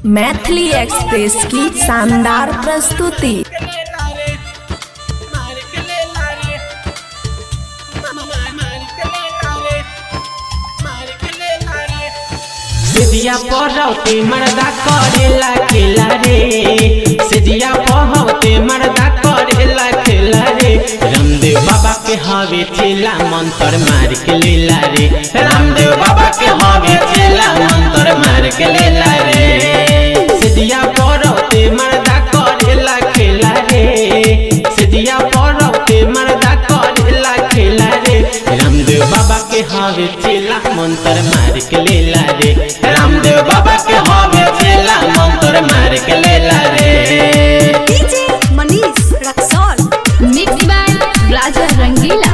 Maithili express की शानदार प्रस्तुति सेजिया पढ़ौते मर्दा करेला खेला रे सेजिया पढ़ौते मर्दा करेला खेला रे रामदेव बाबा के हवे चेला मंत्र मार के लेला रे रामदेव बाबा के हवे चेला मंत्र मार के लेला रे सेजिया पढ़ौते मर्दा करेला खेला रे सेजिया पढ़ौते मर्दा करेला खेला रे रामदेव बाबा के हवे चेला मंत्र मार के लेला रे रामदेव बाबा के हवे चेला मंत्र मार के लेला रे DJ Manish Raxaul mix by Raja Rangila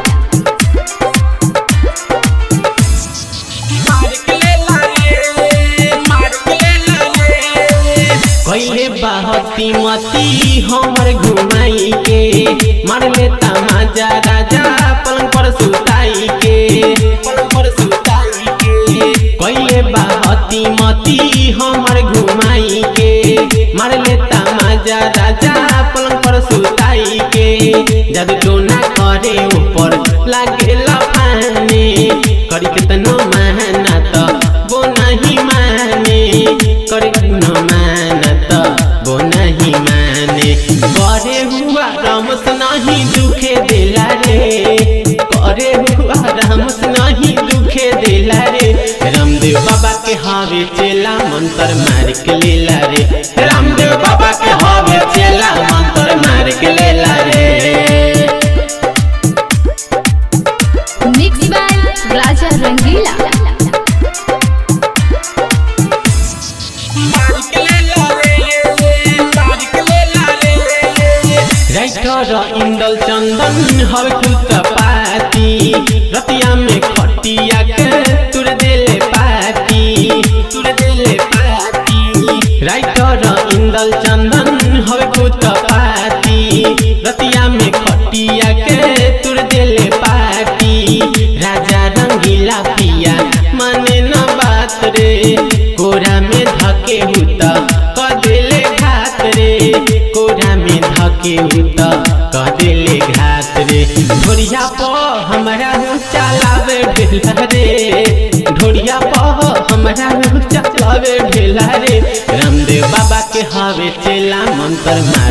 कैले बहती मती हमर घुमाई के मार लेता माजा राजा पलंग पर सुताई के पलंग पर सुताई के कैले बहती मती हमर घुमाई के मार लेता माजा राजा पलंग पर सुताई के जब टोना करे ऊपर लागेला पानी करी कितनो मेहनत वो नहीं माने करी कितनो मेहनत वो नहीं माने करे हुआ रमस नहीं दुखे दिला रे करे हुआ रमस नहीं दुखे दिला रे रामदेव बाबा के हावे चेला मंत्र मार के लेला रे रामदेव बाबा के हावे चेला मंत्र मार के लेला रे mix by Raja Rangila writer Indal Chandan हवे खुद पाती रतिया में खटिया के तुर देले पाती तुर देले पाती राइटर इंदल चंदन हवे खुद पाती रतिया में खटिया के तुर देले पाती राजा रंगीला पिया माने न बात रे कोरा में धके हुता क देले घात रे कोरा में धके हुता क देले घात रे ढोरिया प हमरा चलावे ढेला रे ढोरिया प हमरा चलावे ढेला रे रामदेव बाबा के हवे चेला मंत्र मार